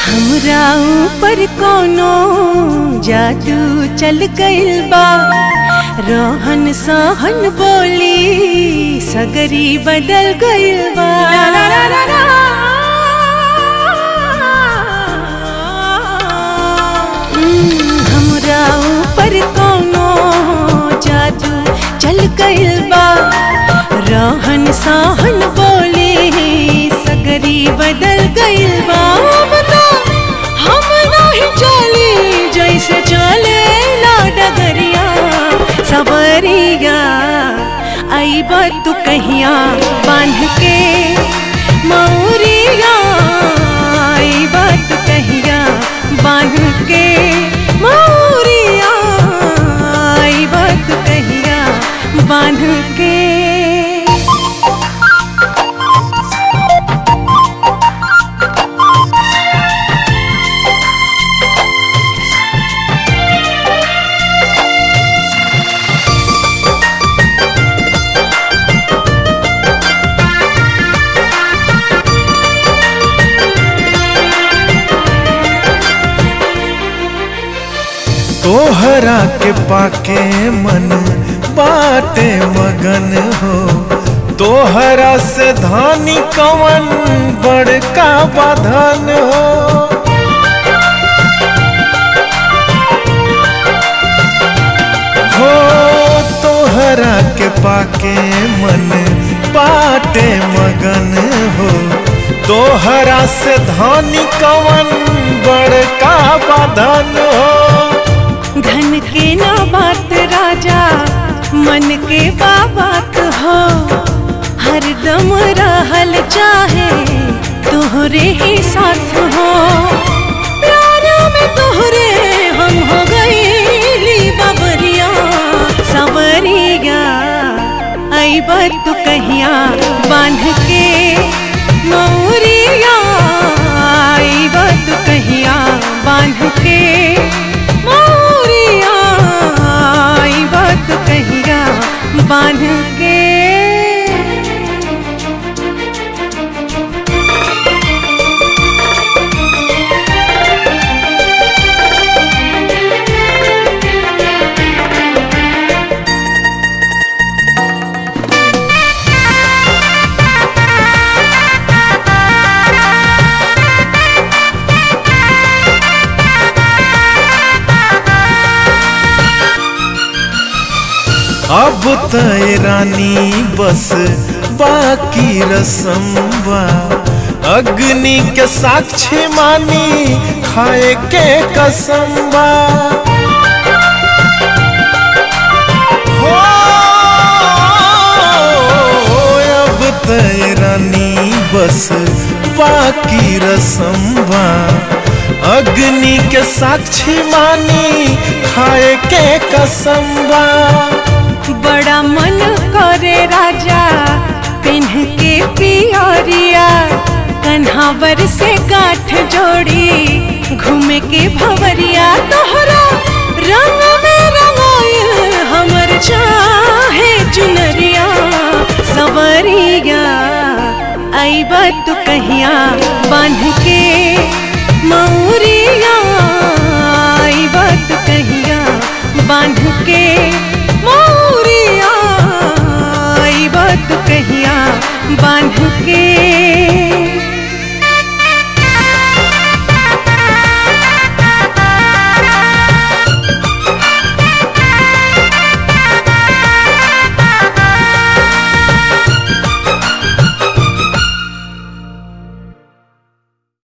हमरा ऊपर कोनो जादू चल गइल बा रोहन सहन बोली सगरी बदल गइल बा हम्म, हमरा ऊपर कोनो जादू चल गइल बा रोहन सहन बोली सगरी बदल गइल बा बता हम नहीं चली जैसे चले ला डगरिया सबरिया आई बात तू कहिया बांध के मौरिया आई बात तू कहिया बांध के मौरिया आई बात तू कहिया बांध के तोहरा के पाके मन बाटे मगन हो तोहरा से धानी कवन बड़का बाधन हो हो तोहरा के पाके मन बाटे मगन हो तोहरा से धानी कवन बड़का बाधन हो धन के ना बात राजा मन के बाबात हो हरदम रहल चाहे तोहरे ही साथ हो प्यार में तोहरे हम हो गईली बाबरिया सवरिया आई बात तू कहिया बांध के मौरिया आई बात तू कहिया बांध के मौरिया आई बात तू कहिया बांध के अब तय रानी बस बाकी रसम बा अग्नि के साक्षी मानी खाए के कसम बा हो अब तय रानी बस बाकी रसम बा अग्नि के साक्षी मानी खाए के कसम बा बड़ा मन करे राजा पिन्ह के पियरिया कन्हावर से गांठ जोड़ी घूमे के भवरिया तोहरा रंग में रंगाइल हमर चाहे चुनरिया सवरिया आई बात तू कहिया बांध के मौरिया आई बात तू कहिया बांध के मौरिया आई बात तू कहिया बांध के